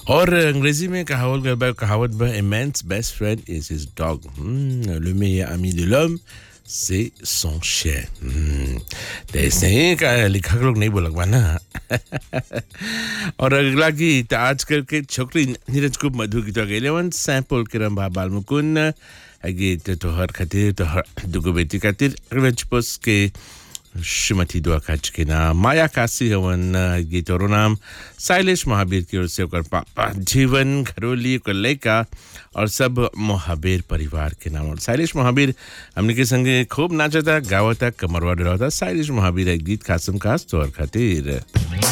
और अंग्रेजी में कहावत गल बा कहावत बा a man's best friend is his dog Hmm, le meilleur ami de l'homme c'est son chien Hmm, तो ऐसे ही का लिखक लोग नहीं बोलक बा ना और अगला गीत आजकल के छोकरी नीरज कुमार मधु गीत गेले वन सैंपल किरम बा बाल मुकुन गीत तोहर खातिर तोहर दुगो बेटी खातिर रजपुस के श्रीमती दुआ खच के नाम माया काशी हवन गीत और नाम शैलेश महावीर की ओर से ओकर पापा जीवन घरोली ओकर लड़का और सब महावीर परिवार के नाम और शैलेश महावीर हमने के संगे खूब नाचता गावता कमरवा डरावता शैलेश महावीर एक गीत खासम खास तौर खातिर